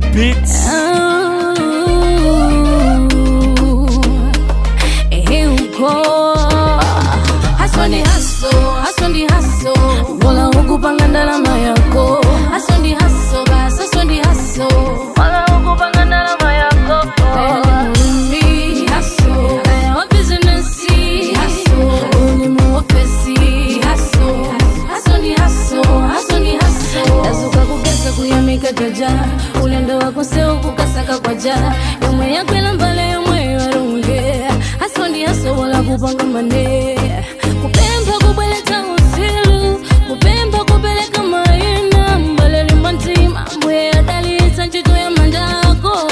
Beats. Ehe uko haswa ni haso haswa ni haso wala hukupanga ndalama yako haswa ni haso basi haswa ni haso wala hukupanga ndalama yako Mimi haso wa business haso ulimu ofesi haso haso ni haso haso ni haso dazuka kugeza kuyamika jaja ulendo wako sio kukasaka kwa ja yomwe yakwela mbale yomwe warunge haso ndi haso wala kupanga mane kupemba kubweleka usilu kupemba kupeleka maina mbale limantima mbwe adalitsa ntchito ya mandako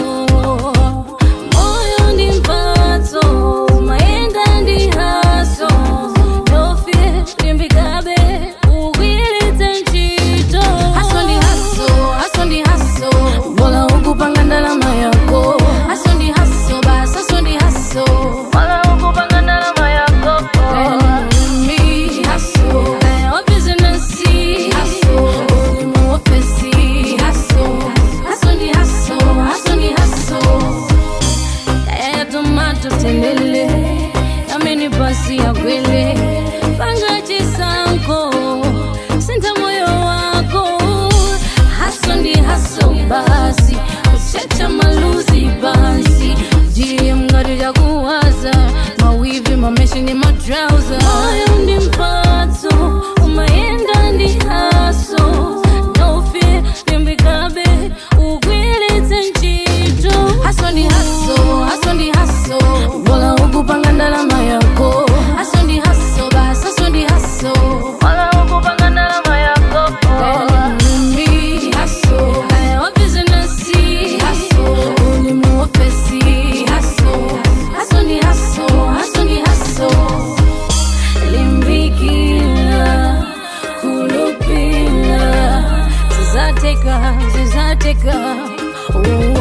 moyo ndi mphatso mayenda ndi haso nofye limbikabe ugwiritse ntchito haso ndi haso haso ndi haso bola ukupanga ndalama yako haso ndi haso basi haso ndi haso bola ukupanga ndalama yako Mimi haso wa business haso ulimu ofesi haso haso ndi haso haso ndi haso kaya ya tomato tendele yameni pasi ya kwele panga chisanko senta moyo wako haso ndi haso basi kuchecha maluzi basi jie mngari ya kuwaza mawivi mameshi ni matrauza moyo ndi mpatso umayenda ndi haso nofe limbikabe ugwiritse ntchito haso ndi haso haso ndi haso bola ukupanga ndalama yako haso ndi haso basi haso ndi haso bola ukupanga ndalama yako Mimi haso wa business haso ulimu ofesi haso haso ndi haso haso ndi haso limbikila kulupila zizateka zizateka oh.